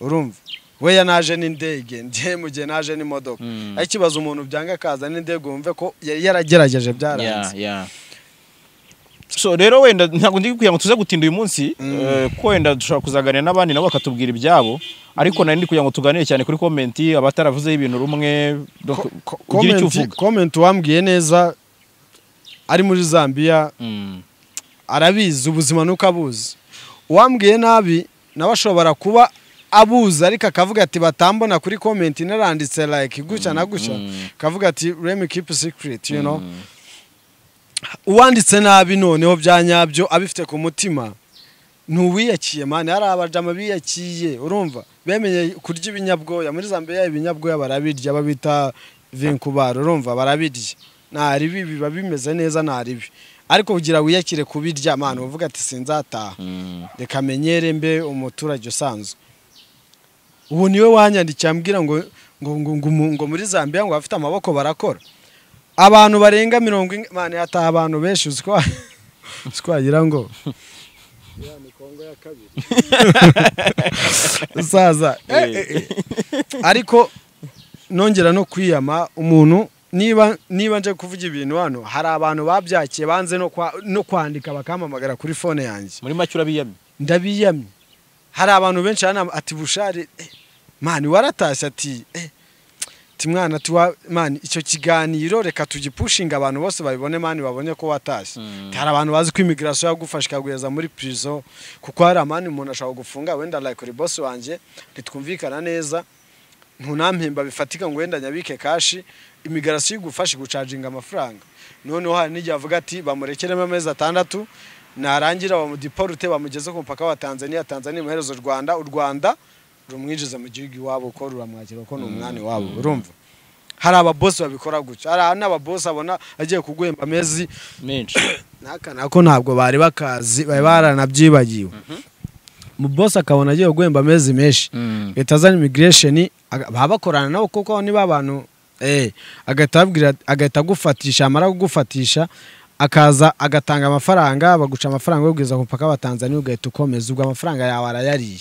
Speaker 1: urumva we yanaje n'indege njye mu gihe naje n'imodoka
Speaker 3: Mm.
Speaker 1: ariko ikibazo umuntu byanga akaza n'indege wumve ko yari yaragerageje byaranze
Speaker 3: Yeah, yeah. so rero wenda ntabwo ndi kugira ngo tuze gutinda uyu munsi eh, kuko wenda dushobora kuzaganira n'abandi nabo bakatubwira ibyabo ariko nari ndi kugira ngo tuganire cyane kuri komenti abataravuzeho ibintu rumwe donc
Speaker 1: Ko-
Speaker 3: ugire
Speaker 1: komenti-
Speaker 3: icyo uvuga
Speaker 1: komenti uwambwiye neza ari muri zambia
Speaker 3: Mm.
Speaker 1: arabizi ubuzima nuko abuzi uwambwiye nabi nawe ashobora kuba abuzi ariko akavuga ati batambona kuri komenti naranditse like gutya na gutya
Speaker 3: mm.
Speaker 1: akavuga ati remi kipu sikiriti you know uwanditse nabi noneho bya nyabyo abifite ku mutima ntuwiyakiye mani hari abajama biyakiye urumva bemenye kurya ibinyabwoya muri zambia ibinyabwoya barabirya babita vinkubara urumva barabirya nta ribi biba bimeze neza nta ribi ariko kugira wiyakire kubirya mani uvuga ati sinzataha
Speaker 3: Mm.
Speaker 1: reka menyere mbe umuturage usanzwe ubu niwe wanyandikiye ambwira ngo ngo ngo ngo, mu- ngo muri zambia ngo abafite amaboko barakora abantu barenga mirongo ine mani hataha abantu benshi uzi ko uzi ko wagira ngo usaza eh, eh, eh. ariko nongera no kwiyama umuntu niba niba nje kuvuga ibintu hano hari abantu babyakiye banze no kwa- no kwandika bakampamagara kuri fone yanjye
Speaker 3: muri make urabiyamye
Speaker 1: ndabiyamye hari abantu benshi hano ati bushari eh, mani waratashye ati eh, ati mwana ati wa mani icyo kiganiro reka tugipushinga abantu bose babibone mani babonye ko watashye
Speaker 3: Mm.
Speaker 1: hari abantu bazi ko imigirasiyo yagufasha ikagureza muri prison kuko hari amani umuntu ashobora gufunga wenda like uri bosi wanjye ntitwumvikana neza ntunampemba bifatika ngo wenda nyabike kashi imigirasiyo igufashe gucaginga amafaranga noneho hari n'igihe avuga ati bamurekeremo amezi atandatu narangira bamudiporute bamugeze ku mupaka wa tanzania tanzania imuherezo u rwanda u rwanda rumwinjiza mu gihugu iwabo ko ruramwakira ko ni umwani wabo urumva hari ababosi babikora gutya hari n'ababosi abona agiye kuguhemba amezi
Speaker 3: menshi
Speaker 1: naka nako ntabwo bari bakazi bari baranabyibagiwe mu bosi akabona agiye guhemba amezi menshi
Speaker 3: Mm.
Speaker 1: leta zana imigiresheni baba bakorana nabo kuko niba abantu eh, agahita ababwira- agahita agufatisha amara kugufatisha akaza agatanga amafaranga baguca amafaranga ubwiza ku mupaka wa tanzania ugahita ukomeza ubwo amafaranga yawe arayariye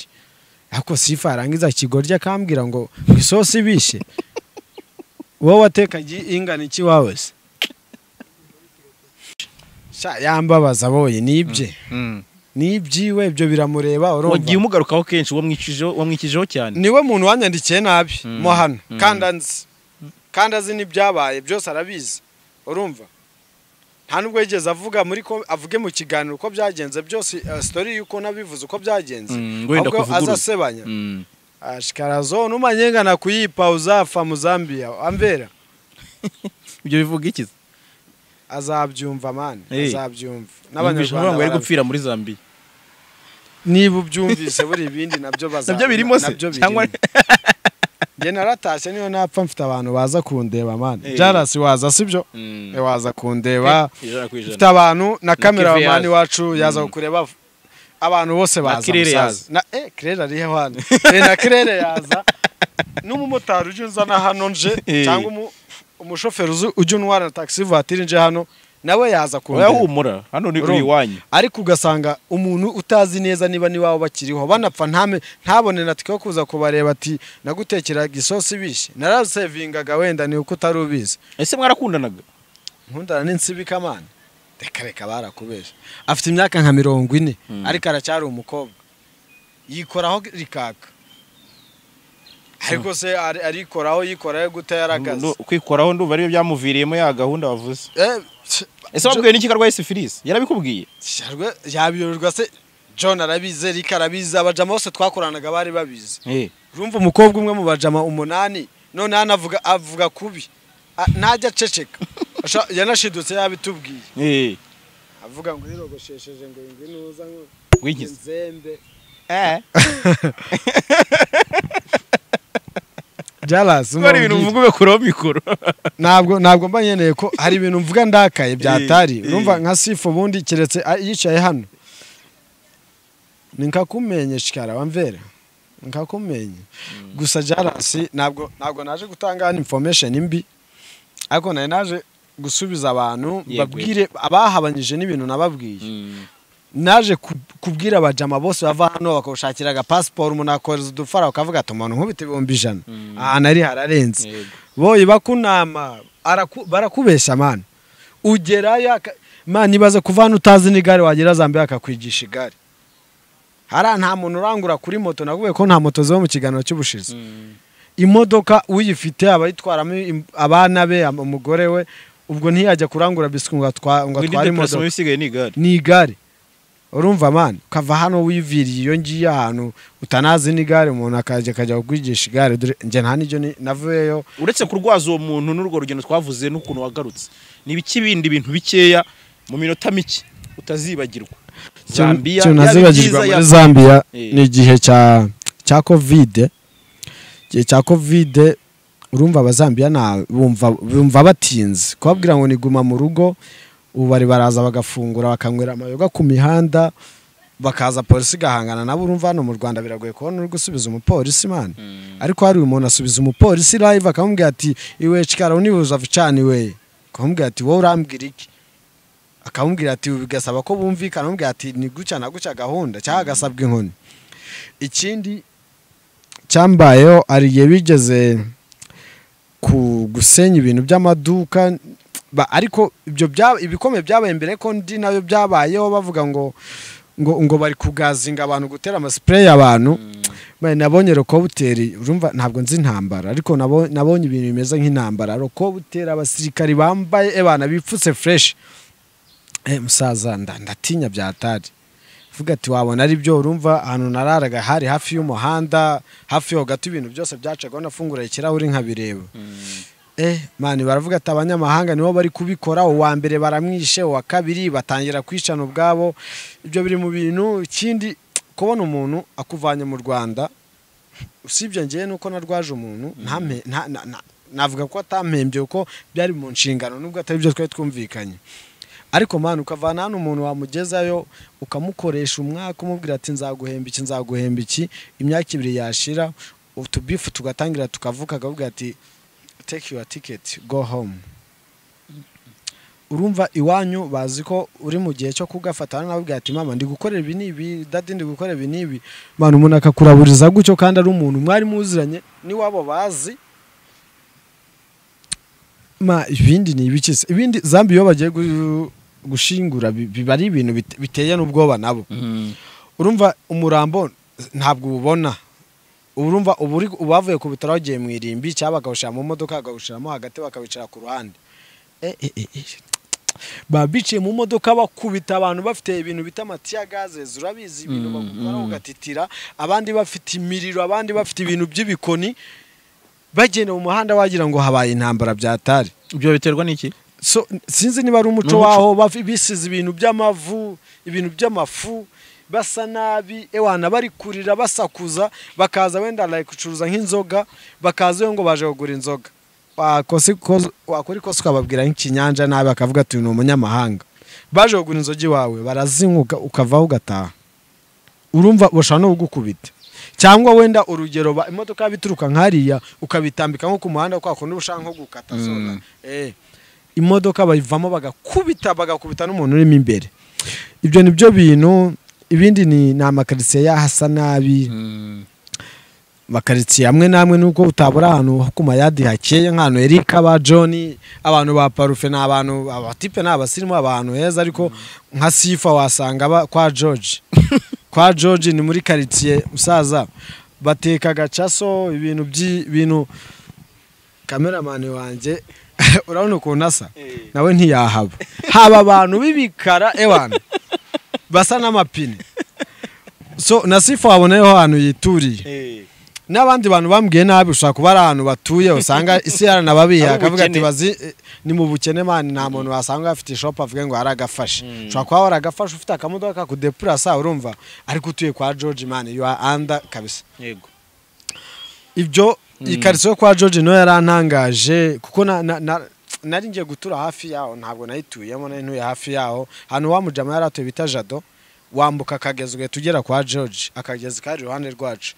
Speaker 1: ariko sifa yarangiza ikigoryi akambwira ngo ngo isosi ibishye wowe watekaga ingana iki wawe se Sha, yambabaza boye nibye
Speaker 3: Mm.
Speaker 1: nibyiwe ibyo biramureba urumva
Speaker 3: wagiye umugarukaho kenshi wamwikijeho wamwikijeho cyane
Speaker 1: niwe muntu wanyandikiye nabi
Speaker 3: Mm.
Speaker 1: mo hano
Speaker 3: Mm.
Speaker 1: kandi anzi kandi azi n'ibyabaye byose arabizi urumva nta nubwo yigeze avuga muri ko avuge mu kiganiro uko byagenze byose eh, story y'uko nabivuze uko byagenze
Speaker 3: Mm, wenda
Speaker 1: ahubwo
Speaker 3: kuvugurura.
Speaker 1: azasebanya
Speaker 3: Mm.
Speaker 1: ashikarazo numanyenga nakuyipa uzafa mu zambia amvera
Speaker 3: ibyo bivuga iki
Speaker 1: azabyumva mani
Speaker 3: Eh.
Speaker 1: azabyumva
Speaker 3: Yumvise uvuga ngo yari
Speaker 1: barabi-
Speaker 3: gupfira muri Zambia
Speaker 1: niba ubyumvise buri ibindi nabyo baza
Speaker 3: nabyo birimo se
Speaker 1: nabyo
Speaker 3: cyangwa
Speaker 1: birimo. njye naratashye niyo napfa mfite abantu baza kundeba mani
Speaker 3: Eh.
Speaker 1: jarasi waza sibyo
Speaker 3: Mm.
Speaker 1: waza kundeba
Speaker 3: ijana ku ijana
Speaker 1: mfite abantu na
Speaker 3: Kevin
Speaker 1: kameramani
Speaker 3: yaza.
Speaker 1: wacu yaza
Speaker 3: Mm.
Speaker 1: kukureba abantu bose
Speaker 3: Na
Speaker 1: baza
Speaker 3: Claire
Speaker 1: musaza.
Speaker 3: yaza.
Speaker 1: na eh kirere ari hano Eh, na kirere yaza n'umumotari uje unzana hano nje
Speaker 3: Eh.
Speaker 1: cyangwa umu- umushoferi uzi- ujya unwara taxi vatiri nje hano nawe yaza
Speaker 3: oya
Speaker 1: kundeba.
Speaker 3: humura hano ni
Speaker 1: Urumva?
Speaker 3: iwanyu
Speaker 1: ariko ugasanga umuntu utazi neza niba n'iwabo bakiriho banapfa ntame ntabone na twe kuza kubareba ati nagutekeraga isosi ibishye narasevingaga wenda ni uko utari ubizi
Speaker 3: ese mwarakundanaga
Speaker 1: nkundana n'insibika mana reka reka barakubeshya afite imyaka nka mirongo ine
Speaker 3: Mm.
Speaker 1: ariko aracyari umukobwa yikoraho rikaka ariko se ari- arikoraho yikoraho gute yaragaze
Speaker 3: Ndu- kwikoraho ndumva aribyo byamuviriyemo ya gahunda wavuze
Speaker 1: Eh,
Speaker 3: ese wabwiwe n'iki ko arwaye sifilisi yarabikubwiye
Speaker 1: shyarwe- yabiyoberwa se john arabizi rika arabizi abajama bose twakoranaga bari babizi urumva umukobwa umwe mu bajama umunani none hano avuga avuga kubi A- ntajya aceceka Asha- yanashidutse yabitubwiye avuga ngo nirogoshesheje ngo nginuza ngo
Speaker 3: wigize
Speaker 1: nzembe
Speaker 3: hari ibintu
Speaker 1: byarasi
Speaker 3: uvuga ugakuraho mikoro
Speaker 1: ntabwo ntabwo mba nkeneye ko hari ibintu mvuga ndakaye byatari
Speaker 3: Eh, eh.
Speaker 1: urumva nka sifu ubundi keretse a- yicaye hano ni nkakumenye shikara wamvera nkakumenye gusa jarasi ntabwo ntabwo naje gutanga hano information mbi ariko nari naje gusubiza abantu
Speaker 3: Yego,
Speaker 1: babwire abahabanyije n'ibintu nababwiye naje ku- kubwira abajama bose bava hano bakawushakira aga pasiporo umuntu akohereza udufara bakavuga ati umuntu nkubita ibihumbi ijana
Speaker 3: Mm.
Speaker 1: ahantu ari hararenze boye bakunama araku- barakubeshya mani ugerayo aka- mani ibaze kuva hano utazi n'igare wagera zambere akakwigisha igare hariya nta muntu urangura kuri moto navuye ko nta moto ziba mu kiganiro cy'ubushize imodoka uyifite aba yitwaramo im- abana be am- umugore we ubwo ntiyajya kurangura biswi ngo atwa- ngo atware imodoka
Speaker 3: ibisigaye ni igare
Speaker 1: ni igare urumva mani ukava hano wiviriye iyo ngiye ahantu utanazi n'igare umuntu akajya akajya kukwigisha igare dore njye nta n'ibyo ni- navuyeyo
Speaker 3: uretse kurwaza uwo muntu n'urwo rugendo twavuze n'ukuntu wagarutse ni ibiki bindi bintu bikeya mu minota mike utazibagirwa Zambia,
Speaker 1: ikintu
Speaker 3: yaba
Speaker 1: nazibagirwa
Speaker 3: ibyiza,
Speaker 1: muri
Speaker 3: yaba-
Speaker 1: zambia
Speaker 3: Eh.
Speaker 1: ni igihe cya cya kovide igihe cya kovide urumva abazambiya nta- bumva- bumva batinze kubabwira ngo niguma mu rugo ubu bari baraza bagafungura bakanywera amayoga ku mihanda bakaza polisi igahangana nabo urumva hano mu rwanda biragoye kubona uri gusubiza umupolisi mani ariko hari umuntu asubiza umupolisi live akamubwira ati iwe cikara unibuza vicaniwe akamubwira ati wowe urambwira iki akamubwira ati bigasaba ko bumvikana amubwira ati ni gutya na gutya gahunda cyangwa agasabwa inkoni ikindi cyambayeho hari igihe bigeze ku gusenya ibintu by'amaduka ba- ariko ibyo bya- ibikomeye byabaye mbere ko ndi nabyo byabayeho bavuga ngo ngo ngo bari kugazinga abantu gutera amasipureyi abantu Mbaye nabonye rokobuteri urumva ntabwo nzi intambara ariko nabo- nabonye ibintu bimeze nk'intambara rokobuteri abasirikari bambaye ebana bipfutse fureshi eh musaza nda- ndatinya byatari vuga ati wabona ari byo urumva ahantu nararaga hari hafi y'umuhanda hafi yo gato ibintu byose byacaga nafungura ikirahuri nkabireba eh mani baravuga ati abanyamahanga nibo bari kubikora uwa mbere baramwishe uwa kabiri batangira kwicana ubwabo ibyo biri mu bintu ikindi kubona umuntu akuvanye mu rwanda usibye ngewe nuko narwaje umuntu ntame- nta- na- na- navuga ko atampembye kuko byari mu nshingano nubwo atari byo twari twumvikanye ariko mani ukavana hano umuntu wamugezayo ukamukoresha umwaka umubwira ati nzaguhemba iki nzaguhemba iki imyaka ibiri yashira utubifu tugatangira tukavuka akavuga ati take your ticket go home urumva iwanyu bazi ko uri mu gihe cyo kugafata hano nababwira ati mama ndi gukorera ibi n'ibi dadi ndi gukora ibi n'ibi mani umuntu akakuraburiza gutyo kandi ari umuntu mwari muziranye n'iwabo bazi ma ibindi ni ibiki se ibindi zambi iyo bagiye gu- gushingura bi- biba ari ibintu bite- biteye n'ubwoba nabo urumva umurambo ntabwo ubona urumva uba uri- uba wavuye ku bitaro wagiye mu irimbi cyangwa bakawushyira mu modoka bakawushyiramo hagati bakawicara ku ruhande Eh, eh, eh, eh. baba biciye mu modoka bakubita abantu bafite ibintu bita amatiya gazes urabizi ibintu bagukora ugatitira abandi bafite imiriro abandi bafite ibintu by'ibikoni bagenda mu muhanda wagira ngo habaye intambara byatari
Speaker 3: ibyo biterwa n'iki
Speaker 1: so sinzi niba ari umuco
Speaker 3: Ni umuco.
Speaker 1: waho bafi- bisize ibintu by'amavu ibintu by'amafu basa nabi ewana bari kurira basakuza bakaza wenda barayicuruza nk'inzoga bakaza iyo ngo baje kugura inzoga Wakosa ikosa- wakora ikosa ukababwira nk'ikinyanja nabi bakavuga ati uyu ni umunyamahanga baje kugura inzoga iwawe barazinywa uka- ukavaho ugataha urumva bashobora no kugukubita cyangwa wenda urugero ba- imodoka bituruka nk'ariya ukabitambika nko ku muhanda kwa kundi uba ushaka nko gukata zona Eh, imodoka bayivamo bagakubita bagakubita n'umuntu urimo imbere ibyo ni byo bintu ibindi ni ni amakaritsiye yahasa nabi amakaritsiye amwe n'amwe nubwo utabura ahantu ho ku mayadi hakeye nk'ahantu erika ba john abantu ba parufe ni abantu abatipe ni abasirimu abantu heza ariko nka sifa wasanga aba kwa george kwa george ni muri karitsiye musaza bateka gacaso ibintu by'ibintu kameramani wanjye urabona ukuntu asa nawe ntiyahaba haba abantu b'ibikara ewana basa n'amapine so na sifa waboneyeho ahantu yituriye n'abandi bantu bambwiye nabi ushobora kuba ari ahantu batuye usanga isi yaranababiha
Speaker 3: Ari
Speaker 1: akavuga ati
Speaker 3: ubukene.
Speaker 1: bazi eh, ni mu bukene mani nta muntu wasanga afite ishopu avuga ngo yaragafashe ushobora kuba waragafashe ufite akamodoka kakudepurasa urumva ariko utuye kwa george mani you are under kabisa
Speaker 3: yego
Speaker 1: ibyo ikariso yo kwa george niyo yarantangaje kuko na- na- na- nari ngiye gutura hafi yaho ntabwo nayituyemo nari ntuye hafi yaho ahantu wa mujama yari atuye bita jado wambuka akagezi ugahita ugera kwa george akagezi kari iruhande rwacu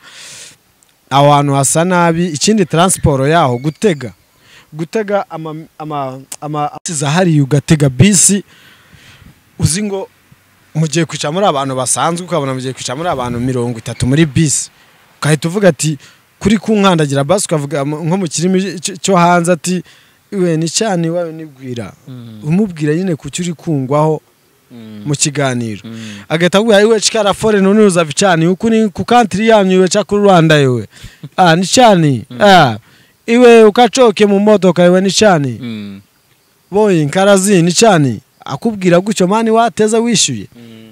Speaker 1: aho hantu hasa nabi ikindi taransiporo yaho gutega gutega ama- ama- ama- amasiza hariya ugatega bisi uzi ngo mugiye kwicara muri abantu basanzwe ukabona mugiye kwicara muri abantu mirongo itatu muri bisi ugahita uvuga ati kuri kunkandagira basi ukavuga mu- nko mu kirimi cy- cyo hanze ati we ni cyane iwawe nibwira umubwira nyine kuki uri kungwaho mu kiganiro agahita akubwira "Ayi we cikara foreni unuza vicani uku ni ku kantiri yanyu iwe cya kuri rwanda iwe ah ni cyane ah iwe ukacoke mu modoka iwe ni cyane boye nkarazi ni cyane akubwira gutyo mani wateza wishyuye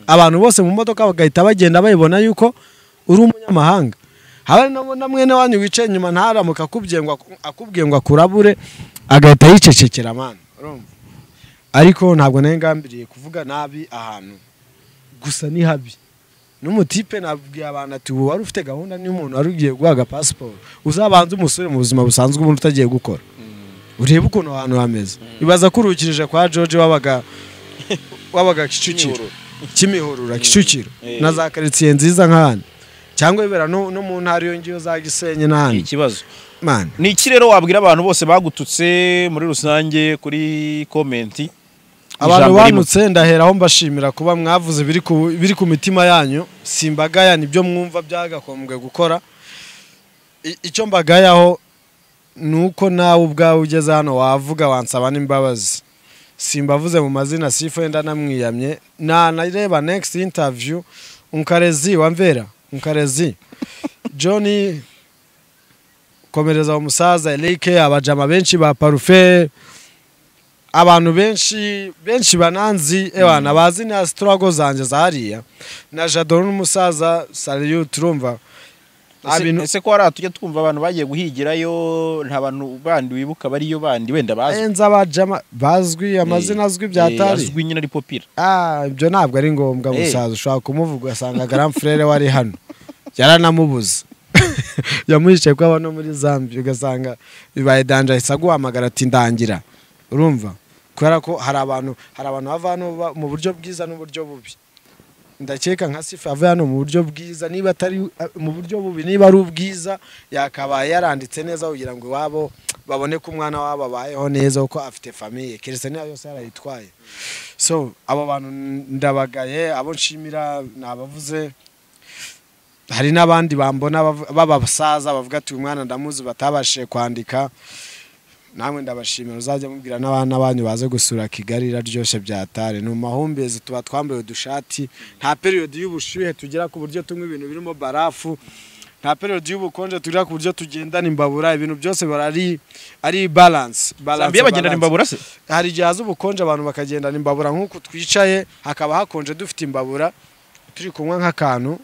Speaker 1: abantu bose mu modoka bagahita bagenda bayibona yuko uri umunyamahanga habe na na mwene wanyu wicaye inyuma ntaramuka akubwiye ngo aku- akubwiye ngo akurabure agahita yicecekera mani urumva? ariko ntabwo nari ngambiriye kuvuga nabi ahantu gusa ni habi n'umutipe nabwiye abantu ati ubu wari ufite gahunda n'umuntu wari ugiye guhaga pasiporo uzabanze umusore mu buzima busanzwe ubundi utagiye gukora urebe ukuntu aho hantu hameze ibaza ko urukirije kwa george wabaga wabaga kicukiro kimihurura kicukiro
Speaker 3: Eh.
Speaker 1: na za karitsiye nziza nk'ahandi cyangwa bibera no no mu ntara iyo ngiyo za gisenyi
Speaker 3: ni
Speaker 1: n'ahandi
Speaker 3: ikibazo
Speaker 1: mani
Speaker 3: ni iki rero wabwira abantu bose bagututse muri rusange kuri komenti
Speaker 1: abantu
Speaker 3: Ijambo rimwe.
Speaker 1: banutse ndaheraho mbashimira kuba mwavuze biri ku- biri ku mitima yanyu simbagaya nibyo mwumva byagakombwe gukora I- icyo mbagayaho ni uko nawe ubwawe ugeze hano wavuga wansaba n'imbabazi simbavuze mu mazina sifa wenda namwiyamye nanareba next interview unkarezi wamvera unkarezi john komereza uwo musaza erike abajama benshi ba parufe abantu benshi benshi bananzi ebana bazi na sitirago zanjye za hariya na jado n'umusaza sariyu turumva
Speaker 3: Ese-
Speaker 1: Abintu-
Speaker 3: ese ko hari aho tujya twumva abantu bagiye guhigirayo nta bantu bandi wibuka bariyo bandi wenda bazwi
Speaker 1: enza abajama bazwi amazina azwi
Speaker 3: Eh,
Speaker 1: byatari
Speaker 3: azwi nyine ari popira
Speaker 1: Ah, ibyo ntabwo ari ngombwa
Speaker 3: Eh.
Speaker 1: musaza ushobora kumuvuga ugasanga garam frere wari hano yaranamubuze yamwicaye ko aba no muri zambia ugasanga bibaye danje ahise aguhamagara ati ndangira urumva kubera ko hari abantu hari abantu bava hano ba- mu buryo bwiza n'uburyo bubi ndakeka nka sifa yavuye hano mu buryo bwiza niba atari eh, mu buryo bubi niba ari ubwiza yakabaye yaranditse neza kugira ngo iwabo babone ko umwana wabo abayeho neza kuko afite famiye keretse niba yose yarayitwaye so abo bantu ndabagaye abo nshimira nabavuze hari n'abandi bambona bavu- b'abasaza bavuga ati uyu mwana ndamuzi batabashije kwandika namwe ndabashimira uzajya mubwira n'abana banyu baze gusura kigali iraryoshye byatare ni mu mahumbezi tuba twambaye udushati nta periyodi y'ubushyuhe tugira ku buryo tunywa ibintu birimo barafu nta periyodi y'ubukonje tugira ku buryo tugendana imbabura ibintu byose biba ari ari balance
Speaker 3: zambia bagendana
Speaker 1: balance
Speaker 3: imbabura se
Speaker 1: hari igihe haza ubukonje abantu bakagendana imbabura nk'uku twicaye hakaba hakonje dufite imbabura turi kunywa nk'akantu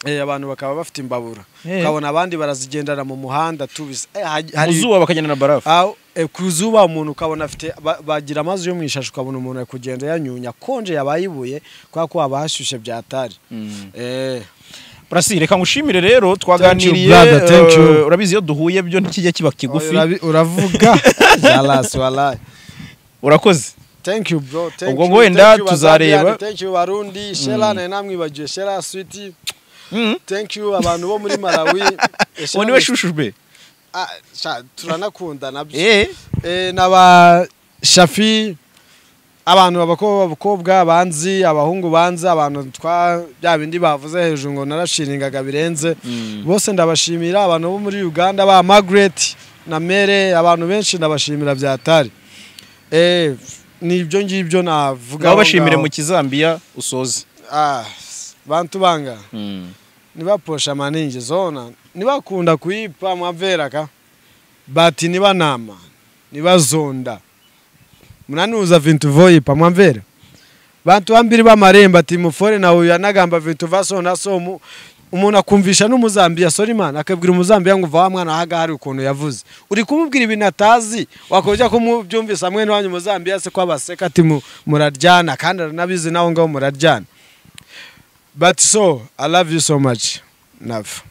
Speaker 1: eh, abantu bakaba bafite imbabura
Speaker 3: Eh.
Speaker 1: ukabona abandi barazigendana mu muhanda tubizi Eh, hari- hari-
Speaker 3: mu zuba bakagendana barafu
Speaker 1: Aho, eh, ku zuba umuntu ukabona afite ba- bagira amazi yo mu ishashi ukabona umuntu ari kugenda yanyunya akonje yabaye ibuye kubera ko haba hashyushye byatari Eh,
Speaker 3: burasi reka ngushimire rero twaganiriye
Speaker 1: brother, thank you.
Speaker 3: eh, urabizi iyo duhuye byo ntikijya kiba kigufi
Speaker 1: urabi- uravuga Jalas, wallah.
Speaker 3: urakoze
Speaker 1: thank you bro thank
Speaker 3: Ubwo
Speaker 1: you,
Speaker 3: ngo wenda
Speaker 1: thank you
Speaker 3: tuzareba.
Speaker 1: Bazambian, thank you barundi shera nari namwibagiwe shera switi
Speaker 3: Mm.
Speaker 1: thank you abantu bo muri malawi Eh, Shela
Speaker 3: uwo niwe
Speaker 1: ni-
Speaker 3: shushujwe
Speaker 1: Ah, sha, turanakunda nabyo
Speaker 3: eh
Speaker 1: Eh, n'aba shafi abantu babako- abakobwa banzi abahungu banzi abantu twa bya bindi bavuze hejuru ngo narashiringaga birenze bose ndabashimira abantu bo muri uganda ba margaret na mere abantu benshi ndabashimira byatari Eh, ni ibyo ngibyo navuga
Speaker 3: ngaho
Speaker 1: aho
Speaker 3: bashimire
Speaker 1: ngaho.
Speaker 3: mu kizambiya usoze
Speaker 1: Ah, bantu banga nibaposha maningi zona nibakunda kuipa mwabveraka bati nibanama nibazonda munanuza vintu voipa mwamvera vantu vambiri vamaremba ati mufore na uyu anagamba vintu vasona so umu- umuntu akumvisha n'umuzambiya sori mani akabwira umuzambiya ngo va wa mwana wahaga hari ukuntu yavuze uri kumubwira ibintu atazi wakojya kumubyumvisa hamwe n'iwanyu umuzambiya se ko abaseka ati mu- muraryana kandi aranabizi naho ngaho muraryana but so i love you so much nave